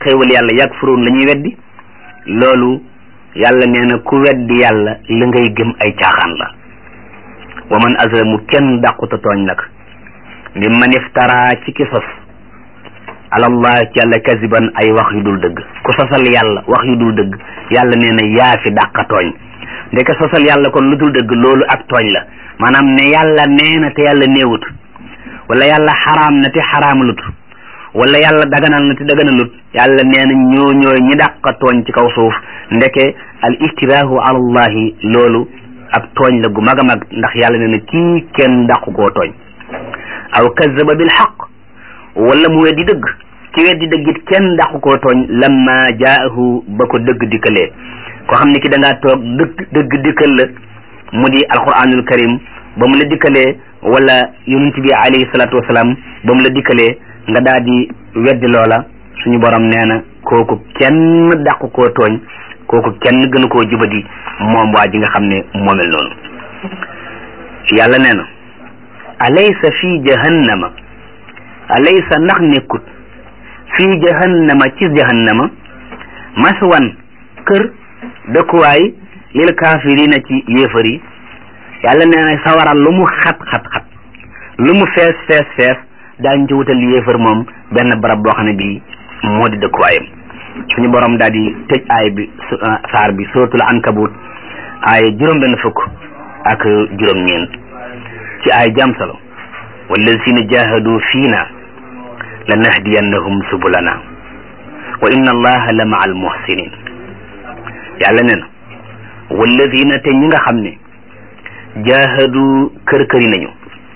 xéewal yàlla yakfuruun la ñuy weddi loolu yàlla nee na ku weddi yàlla li ngay gëm ay caaxaan la wa man azlamu kenn dàquta tooñ nag mimman iftara ci ki sos alallah ci yàlla kasiban ay wax yu dul dëgg ku sosal yàlla wax yu dul dëgg yàlla nee na yaa fi dàqa tooñ ndeke sosal yàlla kon lu dul dëgg loolu ak tooñ la maanaam ne yàlla nee na te yàlla néewut wala yàlla xaraam na te xaraamalut wala yàlla daganal na te daganalut yàlla nee na ñoo ñooy ñi dàqa tooñ ci kaw suuf ndeke al iftiraahu ala allahi loolu ak tooñ la gu mag a mag ndax yàlla nee na kii kenn dàqu koo tooñ aw kazaba bil xaq wala mu weddi dëgg ci weddi dëgg it kenn dàqu koo tooñ lamma jaahu ba ko dëgg dikkalee koo xam ne ki da ngaa toog dëgg dëgg dikkal la mu di alquranul karim ba mu la dikkalee wala yonent bi alayhi salaatu wasalaam ba mu la dikkalee nga daal di weddi loola suñu borom nee na kooku kenn dàqu koo tooñ kooku kenn gënu koo jubadi moom waa ji nga xam ne moomel noonu yàlla nee na alaysa fi jahannama alaysa ndax nekkut fii jahannama ci jahannama maswan kër dëkkuwaay lil kaafirina ci yéefar yi yàlla nee na sawara lu mu xat xat xat lu mu fees fees fees daañ ci wutal yéefar moom benn barab boo xam ne bii moo di dëkkuwaayam suñu borom daal di tëj aay bi saar bi suratul ankabut aay juróom benn fukk ak juróom ñeent ci aay jam solo wallazina jahadu fiina lanahdiyannahum subulana wa inna allaha la maa al muhsinin yàlla nee na wallazina te ñi nga xam ne jahadu kër-këri nañu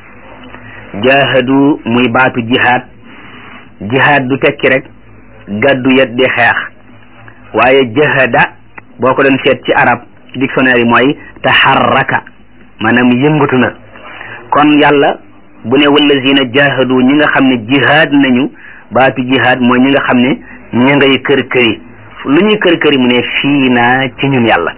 jahadu muy baatu jihaad jihaad du tekki rek gàddu yet di xeex waaye jahada boo ko doon seet ci arab ci dictionnaire yi mooy taxarraka maanaam yëngatu na kon yàlla bu ne wallazina jahadu ñi nga xam ne jihaad nañu baatu jihaad mooy ñi nga xam ne ña ngay kër këri lu ñuy kër këri mu ne fii naa ci ñun yàlla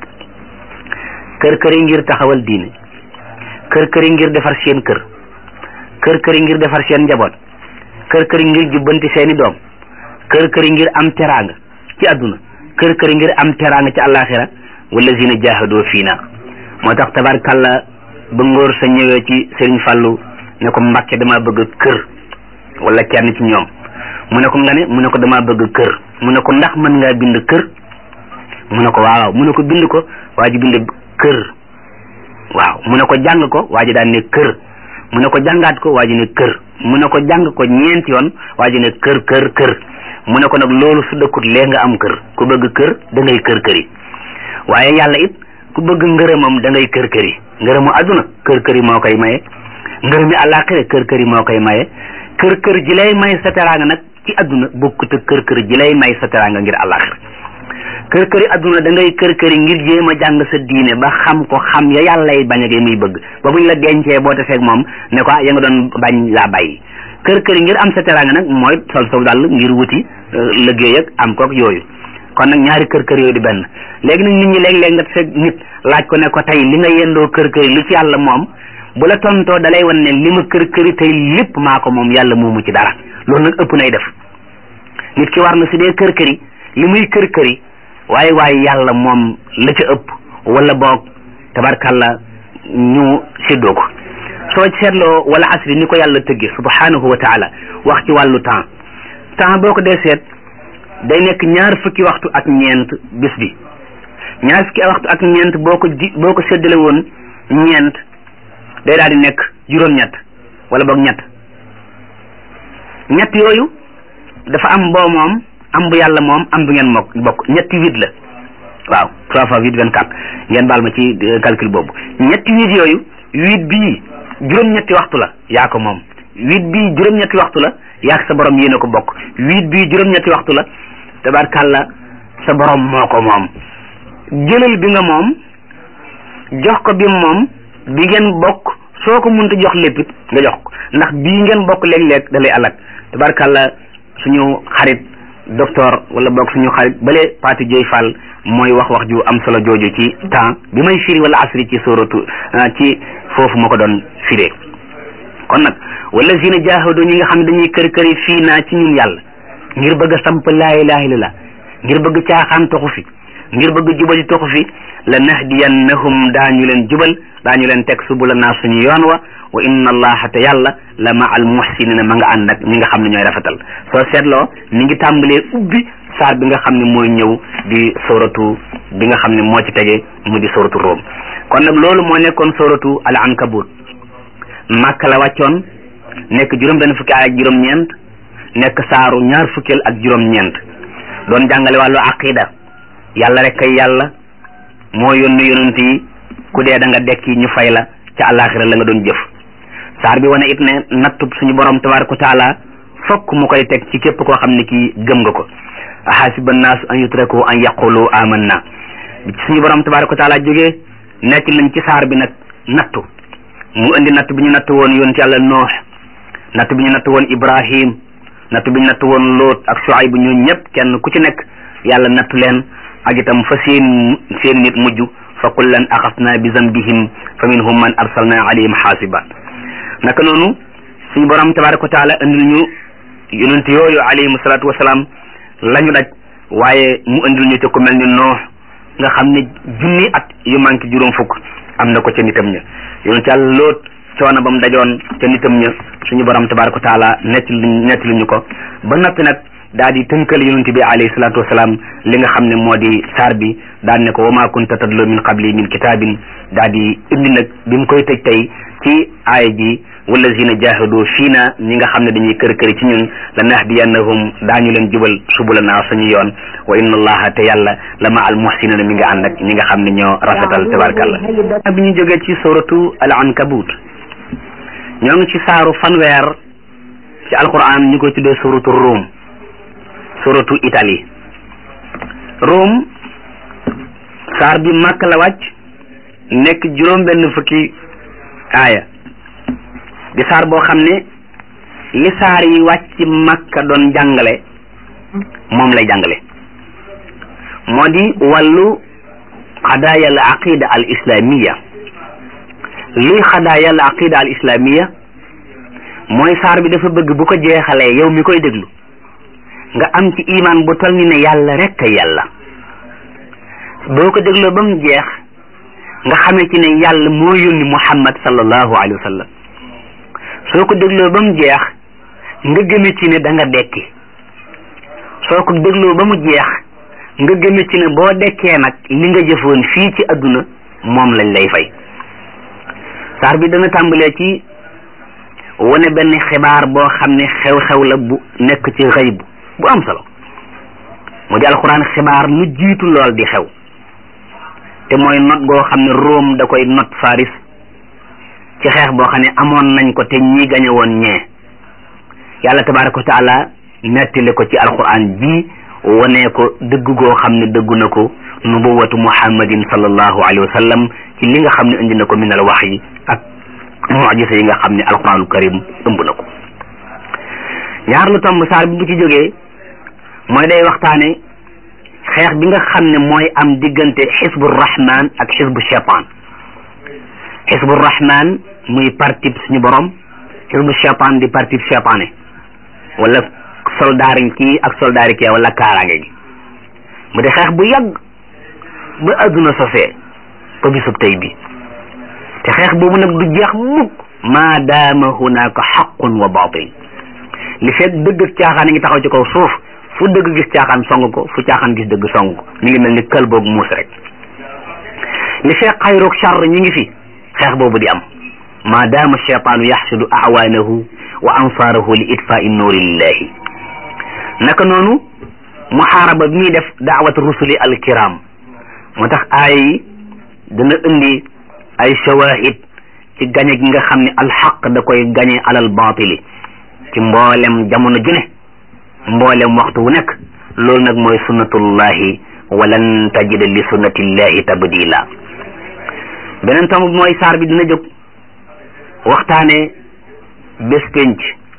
kër këri ngir taxawal diine kër këri ngir defar seen kër kër këri ngir defar seen njaboot kër këri ngir jubbanti seeni doom kër këri ngir am teraanga ci àdduna kër këri ngir am teraanga ci àllaaxira wallazina jahadoo fii na moo tax tabarkàlla ba ngóor sa ñëwee ci Sëriñ Fàllu ne ko Mbàkke dama bëgg kër wala kenn ci ñoom mu ne ko nga ne mu ne ko dama bëgg kër mu ne ko ndax mën ngaa bind kër mu ne ko waaw mu ne ko bind ko waa ji bind kër waaw mu ne ko jàng ko waa ji daan ne kër mu ne ko jàngaat ko waa ji ne kër mu ne ko jàng ko ñeenti yoon waa ji ne kër kër kër mu ne ko nag loolu su dëkkut lee nga am kër ku bëgg kër da ngay kër këri waaye yàlla it ku bëgg ngërëmam da ngay kër këri ngërëmu àdduna kër këri moo koy maye ngërëmi àllaaxira kër këri moo koy maye kër kër ji lay may sa teraanga nag ci àdduna bokkut ak kër kër ji lay may sa teraanga ngir àllaaxira kër këri àdduna da ngay kër këri ngir jéem a jàng sa diine ba xam ko xam ya yàllay bañ ak muy bëgg ba buñ la dencee boo te feeg moom ne ko ya nga doon bañ laa bàyyi kër këri ngir am sa teraanga nag mooy sol sol dàll ngir wuti liggéey ak am kook yooyu kon nag ñaari kër kër yooyu di benn léegi nag nit ñi léeg-léeg nga fekk nit laaj ko ne ko tey li nga yendoo kër këri lu ci yàlla moom bu la tontoo dalay wan ne li ma kër këri tey lépp maa ko moom yàlla moomu ci dara loolu nag ëpp nay def nit ki war na su dee kër këri li muy kër këri waaye waaye yàlla moom la ca ëpp wala boog tabarkàlla ñu séddoo ko soo seetloo wala asri ni ko yàlla tëgge subhanahu wa taala wax ci wàllu temps temps boo ko dee seet day nekk ñaar fukki waxtu ak ñeent bis bi ñaar fukki waxtu ak ñeent boo ko di boo ko séddale woon ñeent day daal di nekk juróom-ñett wala boog ñett ñett yooyu dafa am boo moom am bu yàlla moom am bu ngeen mokk bokk ñetti huit la waaw trois fois huit vingt quatre ngeen baal ma ci calcul boobu ñetti huit yooyu huit bii juróom-ñetti waxtu la yaa ko moom huit bii juróom-ñetti waxtu la yaa sa borom yéen a ko bokk huit bii juróom-ñetti waxtu la tabarkàlla sa borom moo ko moom jëlal bi nga moom jox ko bi moom bi ngeen bokk soo ko mënta jox léppit nga jox ko ndax bii ngeen bokk léeg-léeg da lay alak tabarkàlla suñu xarit docteur wala boog suñu xarit bale Pati Joy Fall mooy wax wax ju am solo jooju ci temps bi may firi wala asri ci sóoratu ci foofu ma ko doon firee kon nag wala zina jaahadu ñi nga xam ne dañuy kër këri fii naa ci ñun yàlla ngir bëgg a samp laa ilaha illallah ngir bëgg caaxaan toxu fi ngir bëgg jubali toxu fi la nahdiyannahum daañu leen jubal daañu leen teg subula naa suñu yoon wa wa inna allaha te yàlla la ma al muhsinina ma nga ànd ak ñi nga xam ne ñooy rafetal soo seetloo mi ngi tàmbalee ubbi saar bi nga xam ne mooy ñëw di soratu bi nga xam ne moo ci tege mu di soratu Rum kon nag loolu moo nekkoon soratu al ankabut Makka la wàccoon nekk juróom benn fukki ay ak juróom-ñeent nekk saaru ñaar fukkeel ak juróom-ñeent doon jàngale wàllu aqida yàlla rek kay yàlla moo yónni yonent yi ku dee da nga dekki ñu fay la ca àllaaxira la nga doon jëf saar bi wane it ne nattub suñu borom tabaraka wa taala fokk mu koy teg ci képp koo xam ne kii gëm nga ko ahasiba annaasu an yutraku an yaqulu amanna bi ci suñu borom tabaraka wa taala jógee nekk nañ ci saar bi nag nattu mu indi natt bi ñu natt woon yonent yàlla noox natt bi ñu natt woon ibrahim natt bi ñu natt woon lóot ak Shuayb bu ñoo ñëpp kenn ku ci nekk yàlla nattu leen ak itam fa seen seen nit mujj fa kullan axasna bi zambihim fa minhum man arsalna alayhim xaasiba naka noonu suñu borom tabaraka wa taala indil ñu yonent yooyu alayhim salaatu wasalaam la ñu daj waaye mu indil ñu te ku mel ni noox nga xam ne junni at yu manqué juróom fukk am na ko ca nitam ña yonent yàlla loot coono ba mu dajoon ca nitam ña suñu borom tabaraka wa taala nett nett lu ñu ko ba noppi nag daal di tënkal yonent bi alayhi salaatu wasalaam li nga xam ne moo di saar bi daal ne ko wa ma kunta tadlu min qabli min kitaabin daal di indi nag bi mu koy tëj tey ci aaya ji wallazina jahadu fiina ñi nga xam ne dañuy kër këri ci ñun la nahdiyannahum daañu leen jubal subulana suñu yoon wa inna allaha te yàlla la ma al muhsinina mi nga ànd ak ñi nga xam ne ñoo rafetal tabarkalla bi ñu jógee ci suratu al ankabut ñoo ngi ci saaru fanweer ci alquran ñu koy tuddee suratu Rum suratu Italie Rum saar bi màkk la wàcc nekk juróom benn fukki aaya di saar boo xam ne li saar yi wàcc màkka doon jàngale moom lay jàngale moo di wàllu xadaaya al aqida al islamiya luy xadaaya al aqida al islamiya mooy saar bi dafa bëgg bu ko jeexalee yow mi koy déglu nga am ci iman bu toll ni ne yàlla rek a yàlla boo ko dégloo ba mu jeex nga xamee ci ne yàlla moo yónni muhammad sallallahu alayhi wa sallam soo ko dégloo ba mu jeex nga gëme ci ne da nga dekki soo ko dégloo ba mu jeex nga gëme ci ne boo dekkee nag li nga jëfoon fii ci adduna moom lañ lay fay saar bi dana tàmbalee ci wane benn xibaar boo xam ne xew-xew la bu nekk ci xëyb bu am solo mu di alxuraan xibaar lu jiitu lool di xew te mooy not goo xam ne Rome da koy not Faris ci xeex boo xam ne amoon nañ ko te ñi gañe woon ñee yàlla tabaraka wa taala nettali ko ci alxuraan ji wane ko dëgg goo xam ne dëggu na ko nubuwatu muhammadin sallallahu alayhi wa sallam ci li nga xam ne indi na ko min al waxyi ak mujisa yi nga xam ne alquranul karim ëmb na ko ñaar lu tomb saar bi bu ci jógee mooy day waxtaane xeex bi nga xam ne mooy am diggante xisbu rahman ak xisbu cheytaan xisbu rahman muy parti suñu borom xisbu cheytaan di parti cheytaane wala soldaari kii ak soldaari kii wala kaaraange gi mu di xeex bu yàgg ba adduna sosee ba bisub tey bi te xeex boobu nag du jeex mukk maa daama hunaka xaqun wa batil li fekk dëgg ak caaxaan a ngi taxaw ci kaw suuf fu dëgg gis caaxaan song ko fu caaxaan gis dëgg song ko mi ngi mel ni kël boobu muus rek li fekk xayroog char ñi ngi fi xeex boobu di am maa daama cheytaanu yaxsudu awaanahu wa ansaarahu li itfaai nuuri lillahi naka noonu muxaaraba bi muy def daawat rusuli alkiram moo tax aaya yi dana indi ay shawahid ci gañe gi nga xam ne alxaq da koy gañe alal baatili ci mboolem jamono ju ne mboolem waxtu wu nekk loolu nag mooy sunnatullahi walan tajida li sunnatillahi tabdila beneen tomb bi mooy saar bi dina jóg waxtaane bés penc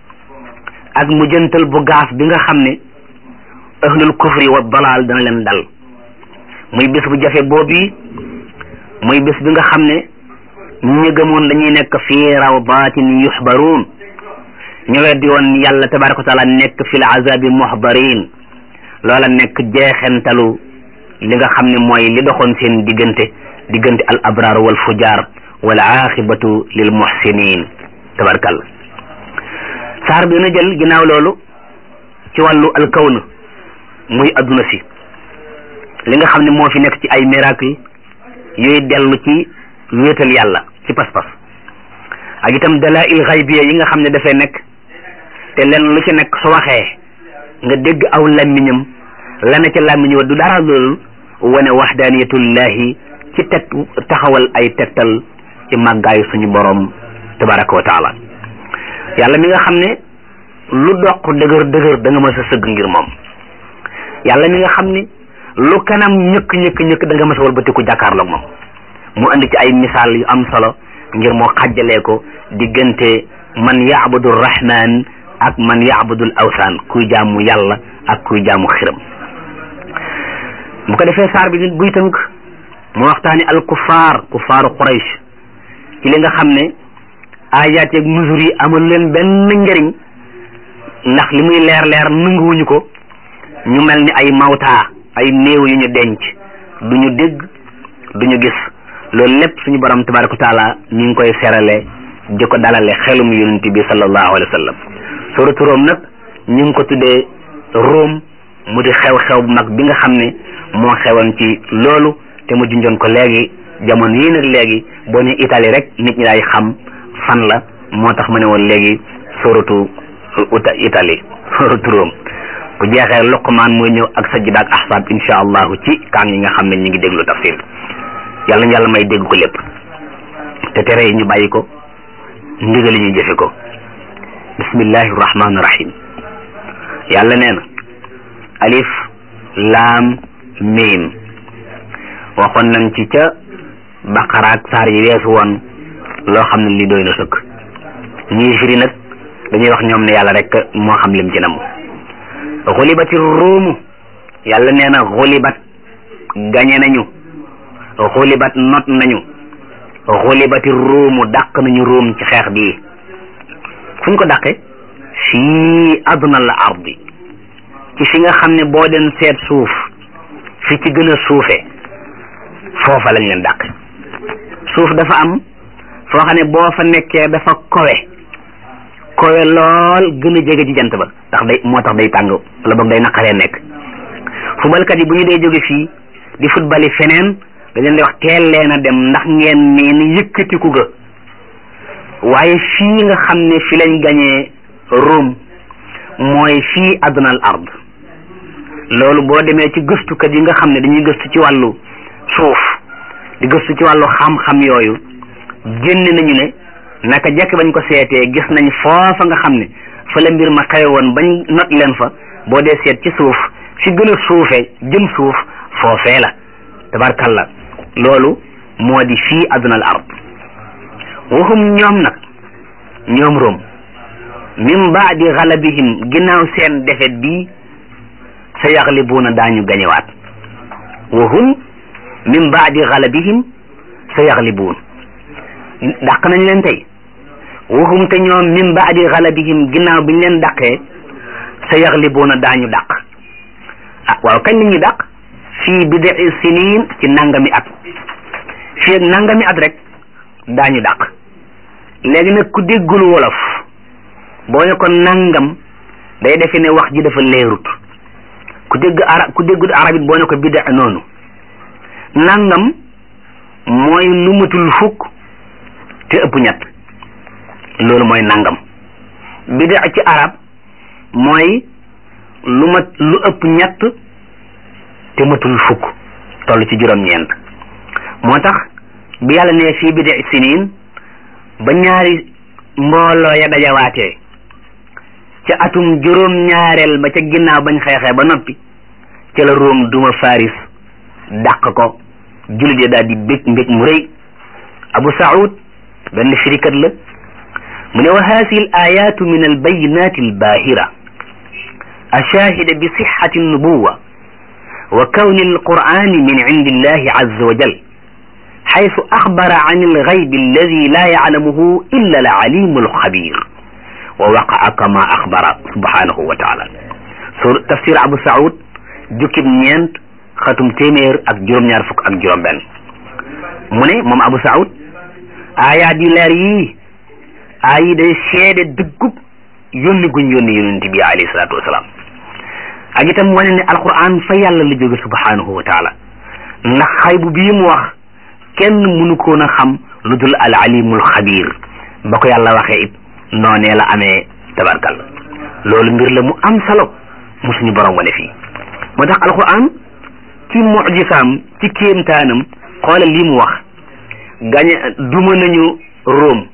ak mujjantal bu gaaf bi nga xam ne ahlul kufri wa dalal dana leen dal muy bés bu jafe boobu muy bés bi nga xam ne ñi gëmoon dañuy nekk fii rawdatin yuxbaruun ñu weddi woon yàlla tabaraka wa taala nekk fi l azabi muhdarin loola nekk jeexentalu li nga xam ne mooy li doxoon seen diggante diggante al abrar wal fujar wal aqibatu lil muhsinin tabarakalla saar bi na jël ginnaaw loolu ci wàllu alkawn muy adduna si li nga xam ne moo fi nekk ci ay miracle yooyu dellu ci wéetal yàlla ci pas-pas ak itam dalail xaybiya yi nga xam ne dafay nekk te lenn lu ci nekk su waxee nga dégg aw làmmiñam la na ca làmmiñ wa du dara loolu wane waxdaaniyatullahi ci teg taxawal ay tegtal ci màggaayu suñu borom tabaraka wa taala yàlla mi nga xam ne lu doq dëgër dëgër da nga mës a sëgg ngir moom yàlla mi nga xam ne lu kanam ñëkk ñëkk ñëkk da nga mës a walbatiku jàkkaarloog moom mu andi ci ay misaal yu am solo ngir moo xàjjalee ko diggante man yaabudu rahman ak man yaabudul awsaan kuy jaamu yàlla ak kuy jaamu xiram bu ko defee saar bi nit buy tënk mu waxtaani al kufaar kufaaru quraysh ci li nga xam ne ayaat yeeg mesures yi amul leen benn njëriñ ndax li muy leer leer nanguwuñu ko ñu mel ni ay mawtaa ay néew yu ñu denc du ñu dégg du ñu gis loolu lépp suñu borom tabaraka wa taala ñu ngi koy serale di ko dalale xelum yonent bi sallallahu alayhi wa sallam suratu Room nag ñu ngi ko tuddee Room mu di xew-xew bu mag bi nga xam ne moo xewoon ci loolu te mu junjoon ko léegi jamono yii nag léegi boo ne Italie rek nit ñi daay xam fan la moo tax ma ne woon léegi suratu uta Italie suratu Room bu jeexee Luqmaan mooy ñëw ak sajda ak ahsaab insha allahu ci kaan yi nga xam ne ñu ngi déglu tafsir yàlla yàlla may dégg ko lépp te tere yi ñu bàyyi ko ndigal yi ñu jëfe ko bismillahi rahmaani rahim yàlla nee na alif laam miim waxoon nañ ci ca baqara ak saar yi weesu woon loo xam ne li doy na sëkk ñii firi nag dañuy wax ñoom ne yàlla rek moo xam lim ci nam xulibati ruumu yàlla nee na xulibat gañe nañu xulibat not nañu xulibati ruumu dàq nañu ruum ci xeex bii fu ñu ko dàqe fii adna al ardi ci fi nga xam ne boo den seet suuf fi ci gën a suufe foofa lañ leen dàq suuf dafa am foo xam ne boo fa nekkee dafa kowe kowe lool gën a jege ci jant ba ndax day moo tax day tàng wala boog day naqaree nekk fubalkat yi bu ñu dee jóge fii di futbali feneen da leen di wax teel leen a dem ndax ngeen neen yëkkatiku ga waaye fii nga xam ne fi lañ gañee Rome mooy fii adnal ard loolu boo demee ci gëstukat yi nga xam ne dañuy gëstu ci wàllu suuf di gëstu ci wàllu xam-xam yooyu génn nañu ne naka jekk bañ ko seetee gis nañ foofa nga xam ne fa la mbir ma xewe woon bañ not leen fa boo dee seet ci suuf fi gën a suufe jëm suuf foofee la tabarkalla loolu moo di fii adnal ard waxum ñoom nag ñoom Rome min baadi galabihim ginnaaw seen defet bii sa yaxlibuuna daañu gañewaat wahum min baadi galabihim sa yaxlibuun dàq nañ leen tey wahum te ñoom min baadi galabihim ginnaaw biñ leen dàqee sa yaxlibuuna daañu dàq ah waaw kañ la ñuy dàq fii bidai sinin ci nangami at fii ak nangami at rek daañu dàq léegi nag ku déggul wolof boo ne ko nangam day defe ne wax ji dafa leerut ku dégg arab ku déggul arab it boo ne ko bida noonu nangam mooy lu matul fukk te ëpp ñett loolu mooy nangam bida ci arab mooy lu mat lu ëpp ñett te matul fukk toll ci juróom-ñeent moo tax bi yàlla ne fii bida sinin ba ñaari mbooloo ya dajawaatee ca atum juróom ñaareel ba ca ginnaaw bañ xeexee ba noppi ca la Room duma Faris dàq ko jullit ya daal di bég mbég mu rëy Abu Saoud benn firikat la mu ne wa haasihi al ayatu min al bayinati al bahira ashahida bi sixati nubuwa wa kawni al qur'ani min indi illahi azza wa jal حيث أخبر عن الغيب الذي لا يعلمه إلا العليم الخبير wa waqaa kama axbara subhanahu wa taala sur tafsir abu saoud jukkib ñeent xatum téeméer ak juróom-ñaar fukk ak juróom-benn mu ne moom abu saoud aayaat yu leer yii aay yi day seede dëggub yónni guñ yónni yonent bi alayhi salaatu wasalaam ak itam wane ne alquran fa yàlla la jóge subhanahu wa taala ndax xaybu bii mu wax kenn mënu koon a xam lu dul al alimul xabir ba ko yàlla waxee it noonee la amee tabarkal loolu mbir la mu am solo mu suñu borom wane fii moo tax alquran ci mujisaam ci kéemtaanam xoolal lii mu wax gañe duma nañu Rome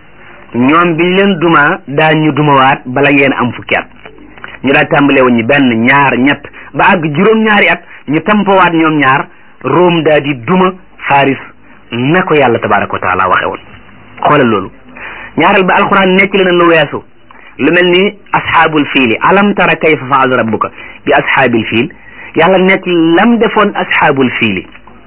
ñoom biñ leen duma daa ñu dumawaat bala ngeen am fukki at ñu daal tàmbale woon ñi benn ñaar ñett ba àgg juróom-ñaari at ñu tampawaat ñoom ñaar Rome daa di duma Faris na ko yàlla tabaraka wa taala waxe woon xoolal loolu ñaareel ba alquran nekk la na lu weesu lu mel ni asxaabul fiili alam tara kayfa faala rabbuka bi asxaabil fiil yàlla nekk lam defoon asxaabul fiili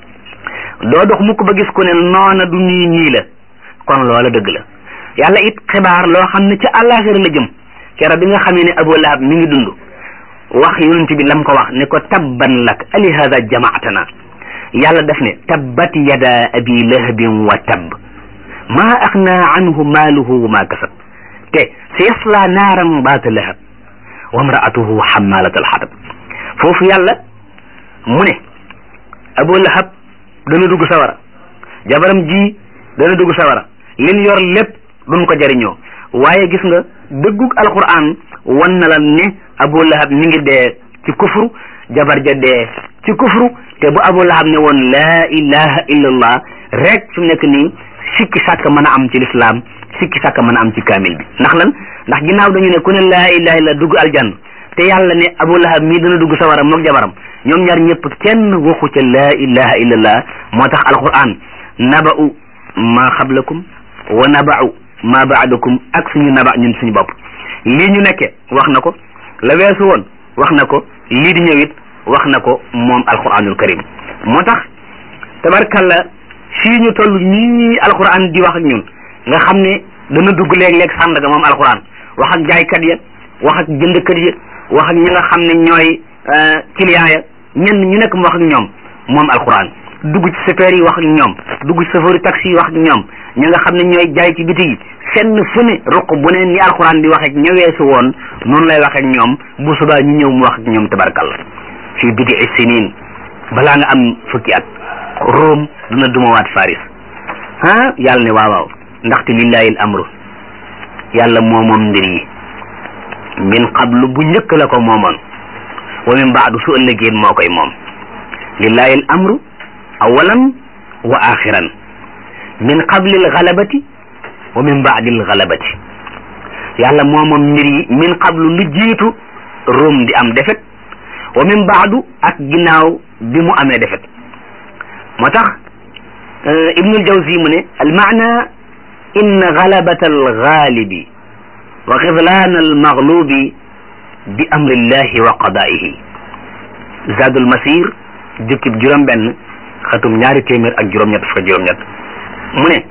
doo dox mukk ba gis ku ne noona du nii nii la kon loola dëgg la yàlla it xibaar loo xam ne ca àllaaxira la jëm keroog bi nga xamee ne Abu Lahab mi ngi dund wax yonent bi lam ko wax ne ko tabban lak ali hada jamaatana yàlla def ne tabbat yada abi lahabin wa tabb maa axnaa anhu maaluhu wa maa kasab te sa yasla naaran baata lahab wa mraatuhu xammalat alxatab foofu yàlla mu ne Abu Lahab dana dugg sawara jabaram ji dana dugg sawara lin yor lépp duñ ko jariñoo waaye gis nga dëggug alquran wan na la ne abu lahab mi ngi dee ci kufru jabar ja dee ci kufru te bu abu lahab ne woon laa ilaha illa allah rek fi mu nekk nii sikki sàkk mën a am ci lislaam sikki sàkk mën a am ci kaamil bi ndax lan ndax ginnaaw dañu ne ku ne laa ilaha illa dugg aljanna te yàlla ne abu lahab mii dana dugg sawara moog jabaram ñoom ñaar ñëpp kenn waxu ca laa ilaha illa allah moo tax alquran naba'u ma xablakum wa naba'u ma baadakum ak suñu naba ñun suñu bopp lii ñu nekke wax na ko la weesu woon wax na ko lii di ñëwit wax na ko moom alquranul karim moo tax tabarkalla fii ñu toll nii alquran di wax ak ñun nga xam ne dana dugg léeg-léeg sàndaga moom alquran wax ak jaaykat ya wax ak jëndkat ya wax ak ñi nga xam ne ñooy client ya ñenn ñu nekk mu wax ak ñoom moom alquran dugg ci chauffeur yi wax ak ñoom dugg ci chauffeur taxi yi wax ak ñoom ñi nga xam ne ñooy jaay ci biti yi fenn fu ne ruq bu ne ni alxuraan di wax ak ñëweesu woon noonu lay wax ak ñoom bu subaa ñu ñëw mu wax ak ñoom tabarkalla fii bidi sinin balaa nga am fukki at Rome dina dumawaat Faris ah yàlla ne waaw waaw ndaxte lillahi al amru yàlla moomoom mbir yi min qablu bu njëkk la ko moomoon wa min baadu su ëllëgeen moo koy moom lillahi al amru awalan wa axiran min qabli al galabati wa min baadi al galabati yàlla moomoom mbir yi min qablu lu jiitu Rum di am defet wa min baadu ak ginnaaw bi mu amee defet moo tax ibnul jawzi mu ne al maana inna galabata al gaalibi wa xidlaan al maglubi bi amrillahi wa qadaihi zadul masir jukkib juróom benn xatum ñaari téeméer ak juróom-ñett fukk juróom-ñett mu ne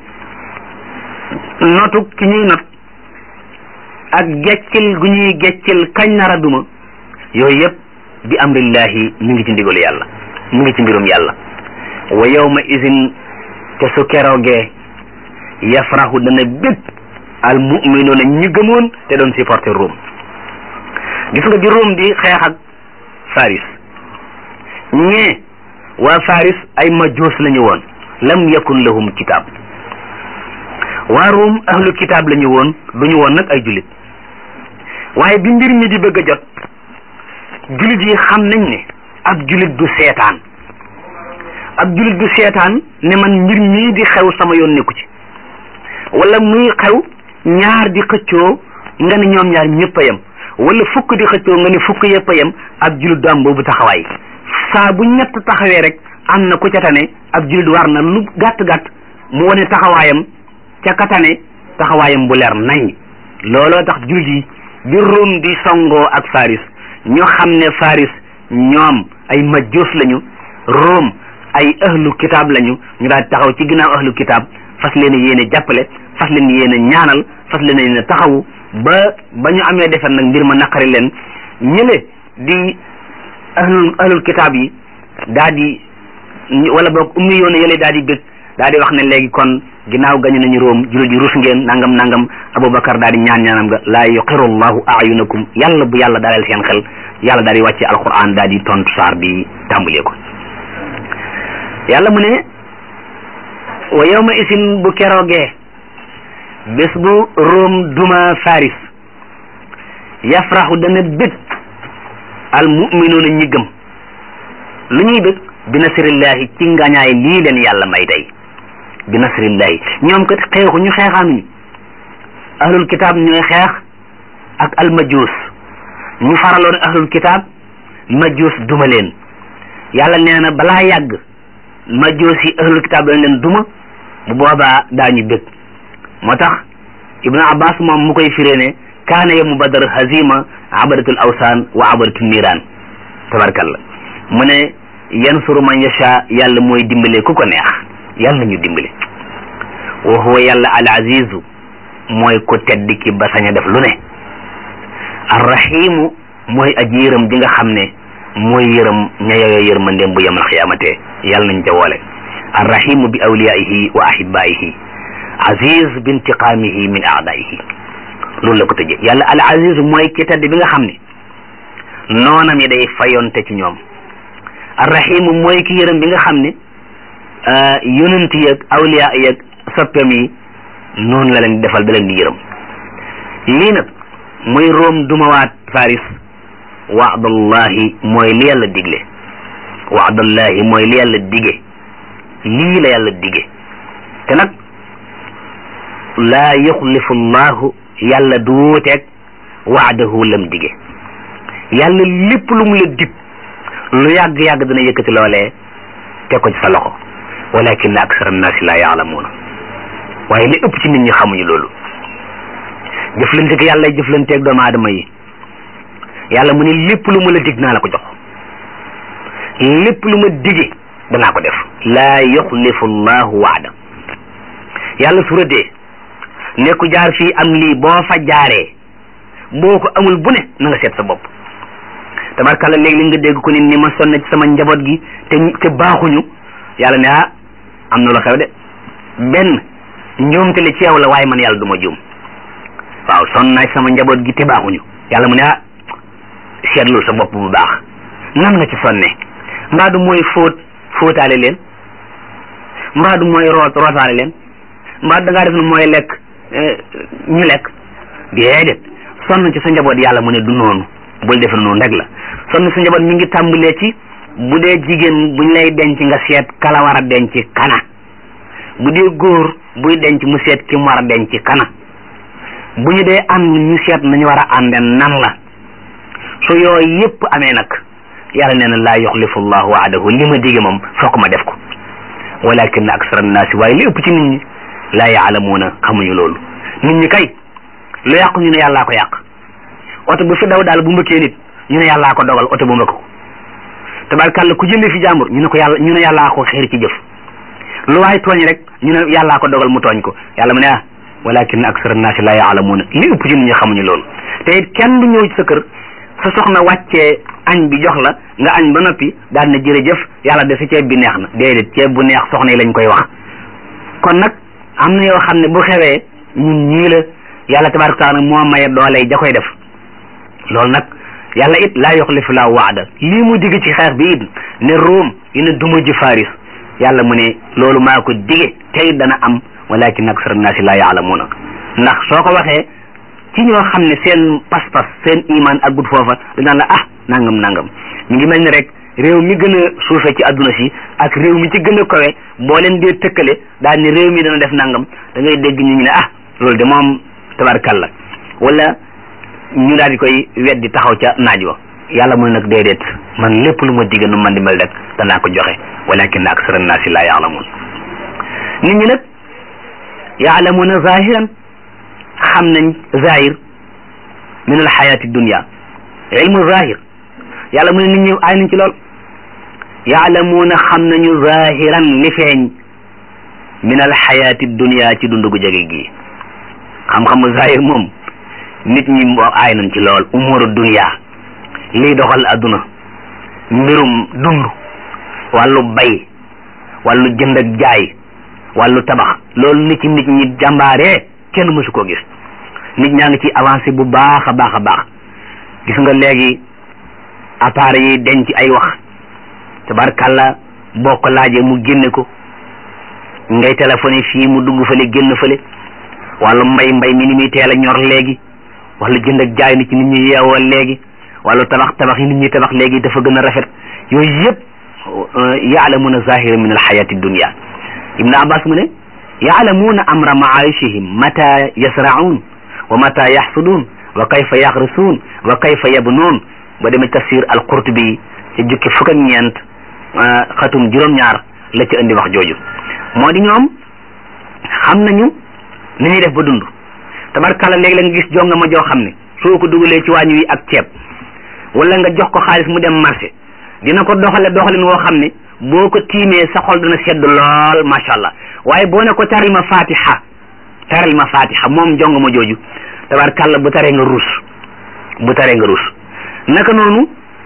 notu ki ñuy not ak geccil gu ñuy geccil kañ nara duma yooyu yëpp bi amrillahi mu ngi ci ndigalu yàlla mu ngi ci mbirum yàlla wa yawma izin te su keroogee yafrahu dana bég al muminuuna ñi gëmoon te doon supporter Rome gis nga bi Rome di xeex ak Faris ñee waa Faris ay majoos la ñu woon lam yakun lahum kitaab waa Rome ahlu kitaab la ñu woon du ñu woon nag ay jullit waaye bi mbir mi di bëgg a jot jullit yi xam nañ ne ab jullit du seetaan ab jullit du seetaan ne man mbir mii di xew sama yoon nekku ci wala muy xew ñaar di xëccoo nga ne ñoom ñaar ñëpp a yem wala fukk di xëccoo nga ne fukk yëpp a yem ab jullit du am boobu taxawaay saa bu ñett taxawee rek am na ku ca tane ab jullit war na lu gàtt gàtt mu wane taxawaayam ca katane taxawaayam bu leer nañ looloo tax jullit yi bi Rome di songoo ak Faris ñu xam ne Faris ñoom ay majjoos lañu Rome ay ahlu kitaab lañu ñu daal taxaw ci ginnaaw ahlu kitaab fas leen yéene jàppale fas leen yéene ñaanal fas leen yéene taxawu ba ba ñu amee defar nag mbir ma naqari leen ñële di ahlul ahlul kitaab yi daa di wala boog ummi yoon yële daa di bëgg daa di wax ne léegi kon ginnaaw gañu nañu róom jullit yi rus ngeen nangam nangam aboubacar daa di ñaan ñaanam ga laa yuqiru llahu ayunakum yàlla bu yàlla dalal seen xel yàlla daa di wàcce alquran daa di tontu saar bi tàmbalee ko yàlla mu ne wa yawma isin bu keroogee bés bu róom duma faris yafraxu dana bëgg al muminuuna ñi gëm lu ñuy bëgg bi nasrillahi ci ngañaay lii leen yàlla may tey bi nasrillahi ñoom kat xeexu ñu xeexaanuñu ahlul kitaab ñooy xeex ak al majuus ñu faraloon ahlul kitaab majuus duma leen yàlla nee na balaa yàgg majuus yi ahlul kitaab dañ leen duma bu boobaa daañu bëgg moo tax ibnu abbas moom mu koy firee ne kaana yawmu badar hazima abadatul awsaan wa abadatul niiraan tabarkalla mu ne yansuru man yasha yàlla mooy dimbale ku ko neex yàlla ñu dimbale wa huwa yàlla al azizu mooy ku tedd ki ba sañ a def lu ne arrahimu mooy aji yërëm ji nga xam ne mooy yërëm ña yooyo yërmandeem bu yemal xiyaamate yàlla nañ ca woole arrahimu bi awliyaihi wa ahibaihi aziz bi intiqaamihi min aadaihi loolu la ko tëjee yàlla al aziz mooy ki tedd bi nga xam ne noonam yi day fayonte ci ñoom arrahimu mooy ki yërëm bi nga xam ne yonent yeeg awliya yeeg soppeem yi noonu la leen di defal da leen di yërëm lii nag muy room dumawaat faris waadallahi mooy li yàlla digle waadallahi mooy li yàlla dige lii la yàlla dige te nag laa yuxlifu llahu yàlla du wuuteeg waadahu lam dige yàlla lépp lu mu la dig lu yàgg-yàgg dana yëkkati loolee teg ko ci sa loxo walakin aksar annaasi laa yaalamuuna waaye li ëpp ci nit ñi xamuñu loolu jëflante ko yàlla jëflanteeg doomu aadama yi yàlla mu ne lépp lu ma la dig naa la ko jox lépp lu ma dige danaa ko def laa yuxlifu llahu waada yàlla su rëddee ne ku jaar fii am lii boo fa jaaree boo ko amul bu ne na nga seet sa bopp tabarkalla léegi li nga dégg ko nit ni ma sonn ci sama njaboot gi te te baaxuñu yàlla ne ah am na lu xew de benn njuumte li ci yow la waaye man yàlla du ma juum waaw sonn naa ci sama njaboot gi te baaxuñu yàlla mu ne ah seetlul sa bopp bu baax nan nga ci sonne mbaa du mooy fóot fóotaale leen mbaa du mooy root rootaale leen mbaa da ngaa def ne mooy lekk ñu lekk déedéet sonn ci sa njaboot yàlla mu ne du noonu bul def noonu rek la sonn sa njaboot mi ngi tàmbalee ci bu dee jigéen buñ lay denc nga seet kala war a denc kana bu dee góor buy denc mu seet ki mu war a denc kana bu ñu dee ànd ñu seet nañu war a ànde nan la su yooyu yépp amee nag yàlla nee na laa yuxlifu llahu waadahu li ma dige moom fokk ma def ko walakin aksara annaasi waaye li ëpp ci nit ñi laa yaalamuuna xamuñu loolu nit ñi kay lu yàqu ñu ne yàllaa ko yàq oto bu fi daw daal bu mbëkkee nit ñu ne yàllaa ko dogal oto bu mbëkk ko tabarkàlla ku jëndee fi jàmbur ñu ne ko yàlla ñu ne yàllaa ko xeer ci jëf lu waay tooñ rek ñu ne yàllaa ko dogal mu tooñ ko yàlla mu ne ah walakin aksara annaasi laa yaalamuuna li ëpp ci nit ñi xamuñu loolu te it kenn du ñëw ci sa kër sa soxna wàccee añ bi jox la nga añ ba noppi daal na jërëjëf yàlla de sa ceeb bi neex na déedéet ceeb bu neex soxna yi lañ koy wax kon nag am na yoo xam ne bu xewee ñun ñii la yàlla tabaraka taala moo maye doole ja koy def loolu nag yàlla it laa yuxlifu laa waada lii mu digg ci xeex bi it ne Room dina duma ji Faris yàlla mu ne loolu maa ko dige tey dana am walakin aksara naasi laa yaalamuuna ndax soo ko waxee ci ñoo xam ne seen pas-pas seen iman ak gut foofa dinaan la ah nangam nangam mi ngi mel ni rek réew mi gën a suufe ci adduna si ak réew mi ci gën a kawe boo leen dee tëkkale daal ni réew mi dana def nangam da ngay dégg ñu ne ah loolu de moom tabarkalla wala ñu daal di koy weddi taxaw ca naaj wa yàlla mu ne nag déedéet man lépp lu ma digga nu man di mel rek danaa ko joxe walakin aksara naasi laa yaalamuun nit ñi nag yaalamuuna zahiran xam nañ zahir min al xayaati dunia ilmu zahir yàlla mu ne nit ñi ay nañ ci lool yaalamuuna xam nañu zahiran li feeñ min al xayaati dunia ci dundu gu jege gi xam-xamu zahir moom nit ñi moo aay nañ ci lool umuru dunya liy doxal adduna mbirum dund wàllu bay wàllu jënd ak jaay wàllu tabax loolu nit ci nit ñi jàmbaaree kenn mësu koo gis nit ñaa ngi ci avancé bu baax a baax a baax gis nga léegi appareil yi denc ay wax tabarkàlla boo ko laajee mu génne ko ngay téléphoné fii mu dugg fële génn fële wàllu mbay mbay mi ni muy teel a ñor léegi wala jënd ak jaay nit ci nit ñi yeewoo léegi wàllu tabax tabax yi nit ñi tabax léegi dafa gën a rafet yooyu yëpp yaalamuna zahira min alxayati dunia ibnu abbas mu ne yaalamuna amra maayishihim mata yasraun wa mata yaxsuduun wa kayfa yaxrisuun wa kayfa yabnuun ba demee tafsir al qurtubi ci jukki fukk ak ñeent xatum juróom-ñaar la ci indi wax jooju moo di ñoom xam nañu ni ñuy def ba dund tabarkàlla léegi la nga gis jonga ma joo xam ne soo ko dugalee ci waañ wi ak ceeb wala nga jox ko xaalis mu dem marché dina ko doxale doxalin woo xam ne boo ko tiimee sa xol dana sedd lool macha allah waaye boo ne ko taril ma fatiha taril ma fatiha moom jonga ma jooju tabarkàlla bu taree nga ruus bu taree nga ruus naka noonu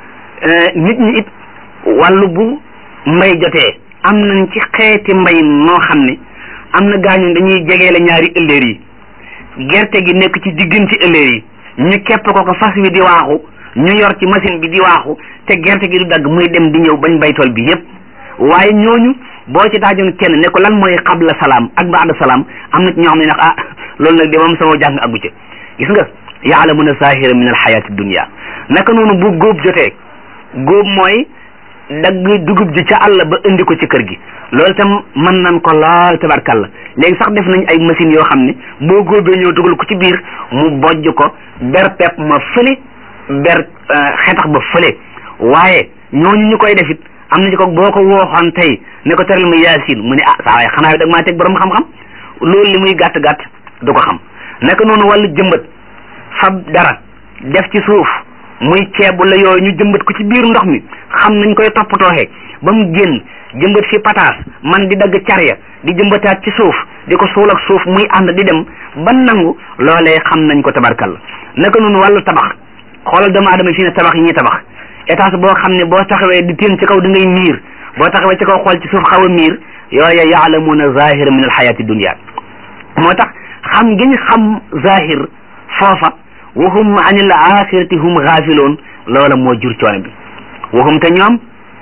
nit ñi it wàllu bu mbay jotee am nañ ci xeeti mbay noo xam ne am na gaañu dañuy jegeele ñaari ëllëer yi gerte gi nekk ci diggante ëllëer yi ñu kepp ko ko fas wi di waaxu ñu yor ci machine bi di waaxu te gerte gi du dagg muy dem di ñëw bañ baytool bi yépp waaye ñooñu boo ci daajoon kenn ne ko lan mooy xabla salaam ak baada salaam am na ci ñoo xam ne nag ah loolu nag de moom sama jàng aggu ci gis nga yaalamuna zahira min alxayati dunia naka noonu bu góob jotee góob mooy dagg dugub ji ca àll ba indi ko ci kër gi loolu tam mën nañ ko lool tabarkalla léegi sax def nañ ay machines yoo xam ne boo góobee ñëw dugal ko ci biir mu bojj ko ber pepp ma fële ber xetax ba fële waaye ñooñu ñu koy def it am na ci ko boo ko wooxoon tey ne ko teral mu yaasin mu ne ah saa waay xanaa dag maa teg borom xam-xam loolu li muy gàtt gàtt du ko xam naka noonu wàllu jëmbat fab dara def ci suuf muy ceeb la yooyu ñu jëmbat ko ci biir ndox mi xam nañ koy toppatooxee ba mu génn jëmbat fi pataas man di dagg carya di jëmbataat ci suuf di ko suul ak suuf muy ànd di dem ba nangu loolee xam nañ ko tabarkalla naka noonu wàllu tabax xoolal doomu aadama fii ne tabax yi ñuy tabax étage boo xam ne boo taxawee di teen ci kaw di ngay miir boo taxawee ci kaw xool ci suuf xaw a miir yooya yaalamuuna zahira min alxayati dunia moo tax xam gi ñu xam zahir foofa wahum an il axirati hum gaafiloon loola moo jur coono bi wahum te ñoom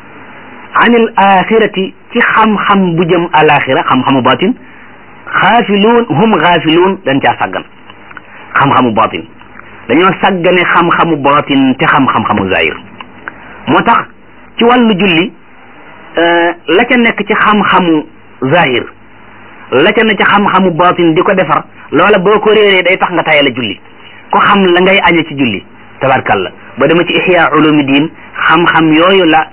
an il axirati ci xam-xam bu jëm alaxira xam-xamu batin xaafiluun hum gaafiluun dañ caa sàggan xam-xamu batin dañoo sàggane xam-xamu batin te xam-xam-xamu zahir moo tax ci wàllu julli la ca nekk ci xam-xamu zahir la ca ne ci xam-xamu batin di ko defar loola boo ko réeree day tax nga tayal a julli ko xam la ngay añe ci julli tabarkalla ba dama ci ihya ulumi diin xam-xam yooyu la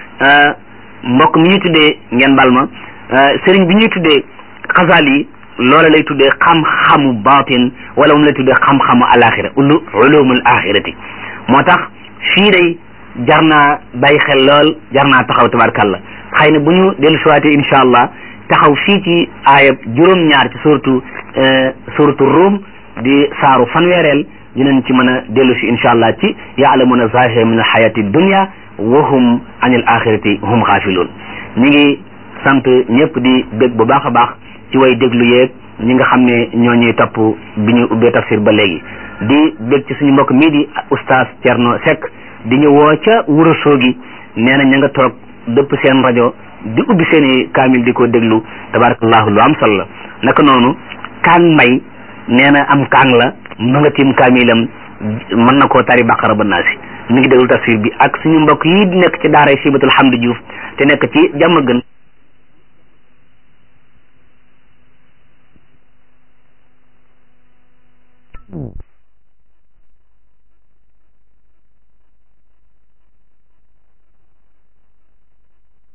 mbokk mi ñuy tuddee ngeen bal ma sëriñ bi ñuy tuddee xasaal yi loola lay tuddee xam-xamu batin wala moom lay tuddee xam-xamu alaxira ulu ulumul axirati moo tax fii day jar naa bàyyi xel lool jar naa taxaw tabarkalla xëy na bu ñu dellu siwaatee incha allah taxaw fii ci aayab juróom-ñaar ci suratu suratu Rum di saaru fanweereel dinañ ci mën a dellu si incha allah ci yaalamuna zahira min alxayati dunia wa hum an il axirati hum xaafiluun ñi ngi sant ñëpp di bég bu baax a baax ci way déglu yeeg ñi nga xam ne ñoo ñuy topp bi ñu ubbee tafsir ba léegi di bég ci suñu mbokk mii di oustaz Thierno Seck di ñu woo ca wuro soogi nee na ña nga toog dëpp seen rajo di ubbi seen i kaamil di ko déglu tabarakallahu lu am solo la naka noonu kaan mbay nee na am kaan la ma nga tiim kaamilam mën na koo tari baqara ba naasi mi ngi déglu tafsir bi ak suñu mbokk yi di nekk ci daara Sibatul Hamdi Diouf te nekk ci jàmm gën